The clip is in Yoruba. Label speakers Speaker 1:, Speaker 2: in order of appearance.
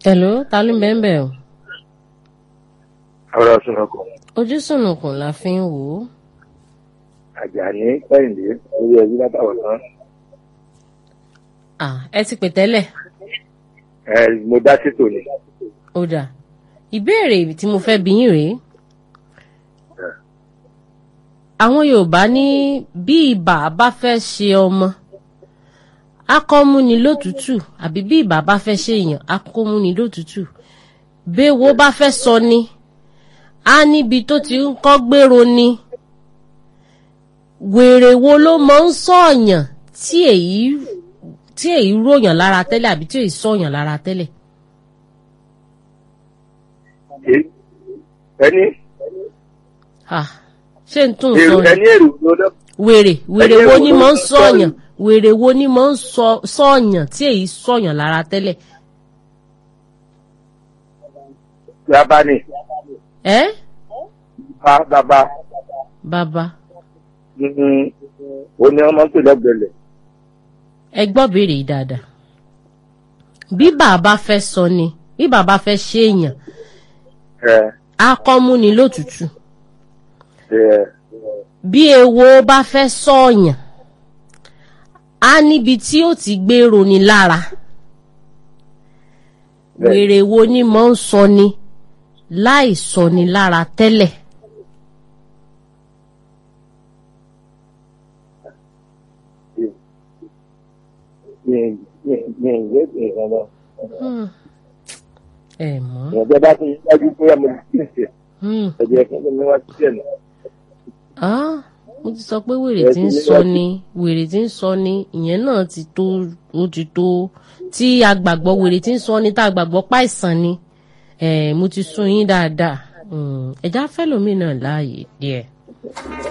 Speaker 1: Hello, ta ló ń bẹ́ẹ̀ bẹ́ẹ̀ o?
Speaker 2: ọ̀rọ̀ sunukun
Speaker 1: Ojú sùnùkùn la fi ń wò ó.
Speaker 2: àjàní kẹ́hìndé orí ẹbí látàwọn tán
Speaker 1: À ẹ ti pè tẹ́lẹ̀.
Speaker 2: ẹ mo dá títò ni
Speaker 1: Ó dà. Ìbéèrè tí mo fẹ́ bi yín rèé. Àwọn Yorùbá ní bí ibà bá fẹ́ ṣe ọmọ, akọ́múni lótùtù àbí bí ibà bá fẹ́ ṣe èèyàn, akọ́múni lótùtù. Béwo bá fẹ́ sọ ni, á níbi tó ti ń kọ́ gbèrò ni. Wèrè wo ló mọ ń sọ̀yàn tí èyí tí èyí ròyàn lára tẹ́lẹ̀ àbí tí èyí sọ̀yàn lára tẹ́lẹ̀?
Speaker 2: Ẹ- ẹni
Speaker 1: Ah, ṣé n tún sọ
Speaker 2: èrò
Speaker 1: ni?
Speaker 2: ẹni èrò ló dọ́
Speaker 1: wèrè wèrè
Speaker 2: Ẹni
Speaker 1: wo
Speaker 2: èrò
Speaker 1: ni
Speaker 2: ló
Speaker 1: mò ń
Speaker 2: ń
Speaker 1: sọ̀yàn
Speaker 2: sọ̀yàn.
Speaker 1: wèrè wo ni mò ń sọ- sọ̀yàn tí èyí sọ̀yàn lára tẹ́lẹ̀
Speaker 2: bàbá ni
Speaker 1: ẹ́
Speaker 2: bá bàbá
Speaker 1: bàbá
Speaker 2: mm, ó ní ọmọ tó lọ́gbẹ̀lẹ̀
Speaker 1: ẹ gbọ́ béèrè yìí dáadáa bí bàbá fẹ́ sọ ni bí bàbá fẹ́ ṣe èèyàn
Speaker 2: ẹ
Speaker 1: á kọ́ mú ni lótùtù
Speaker 2: ẹ
Speaker 1: bí ewo bá fẹ́ sọ̀yàn á níbi tí ó ti gbèrò ni lára
Speaker 2: Bẹ́ẹ̀.
Speaker 1: wèrè wo ni mò ń sọ ni láì sọ ni lára tẹ́lẹ̀.
Speaker 2: mi mi mi ìwé ìrìn lọ
Speaker 1: Hmm. ẹ mọ̀
Speaker 2: ìrìnàjò bá ti dájú pé ọmọ ti ń ṣe
Speaker 1: Hmm.
Speaker 2: ẹ̀jẹ̀ kí ni wọ́n ti ṣe nù.
Speaker 1: Ah, mo ti sọ pé wèrè
Speaker 2: Ẹ
Speaker 1: tí
Speaker 2: ti
Speaker 1: ń
Speaker 2: ní
Speaker 1: sọ
Speaker 2: láti-
Speaker 1: ni wèrè tí ń sọ ni ìyẹn náà ti tó ó ti tó tí a gbàgbọ́ wèrè tí ń sọ ni tá a gbàgbọ́ páìsàn ni eh, mo ti sún yín dáadáa Hmm, ẹ̀já fẹ́lòmíì náà láàyè díẹ̀.